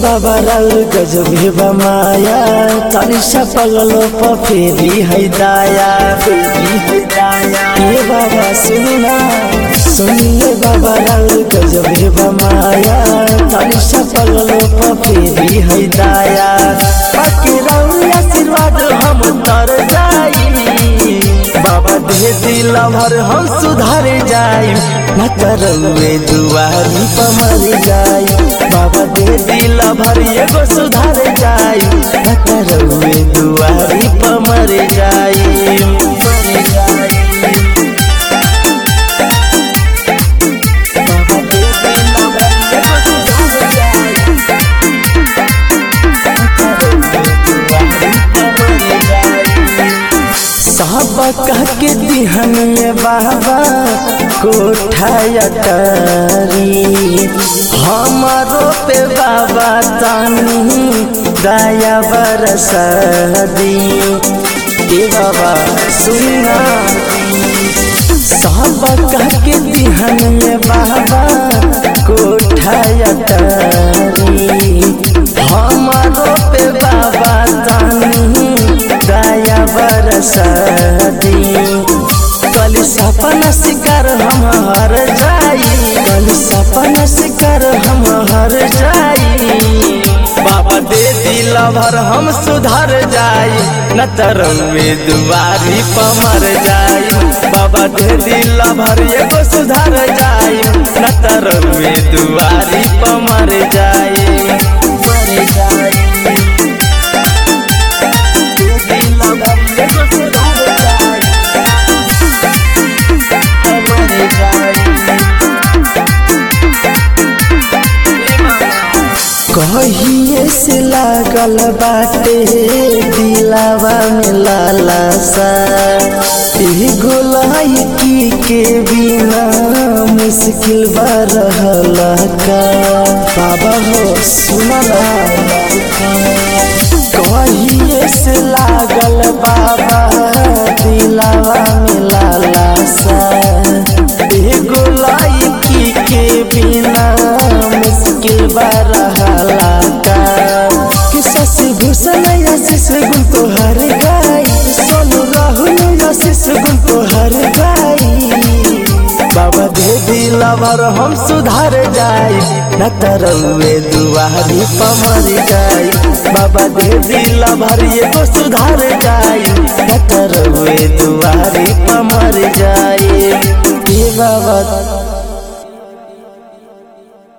बाबा राउर गजबे बमाया तारी सपगलो पफेरी है दाया फेरी है दाया ये बाबा सुनना सुनिए बाबा राउर गजबे बमाया तारी सपगलो पफेरी है दाया बाकी राउर आशीर्वाद हम तर जाई बाबा दे दिल भर हम सुधार जाई न करवे दुआरी पमर जाई बाबा दे दिल भर एगो सुधार जाई न करवे दुआरी पमर जाई मर जाई बाबा दे दिल भर एगो सुधार जाई न करवे दुआरी पमर जाई सब कह के दिहन में बाबा कोठाया करी हमारो पे बाबा तानी दया बरसदी ए बाबा सुनना सब कह के दिहन में बाबा कोठाया करी हमारो पे बाबा तानी दया बरसदी कल सपना शिकार हम हर जाई कल सपना शिकार हम हर जाई बाबा दे दिल भर हम सुधर जाई न तरवे दुआरी पमर जाई बाबा दे दिल भर एगो सुधर जाई न तरवे दुआरी पमर जाई मर जाई कहिए से लागल बाटे दिलावा में लाला सा गोलाई के बिना मुश्किल बा रहला का बाबा हो सुना कहिए से लागल बाबा दिलावा में लाला सा गोलाई के बिना मुश्किल बा रहला का कि शशि भूषण आशीष गुण तो हर गाई सोनू राहुल आशीष गुण तो हर गाई बाबा दे दिल भर हम सुधार जाई न तरवे दुआरी पमर जाई बाबा दे दिल भर एगो सुधार जाई न तरवे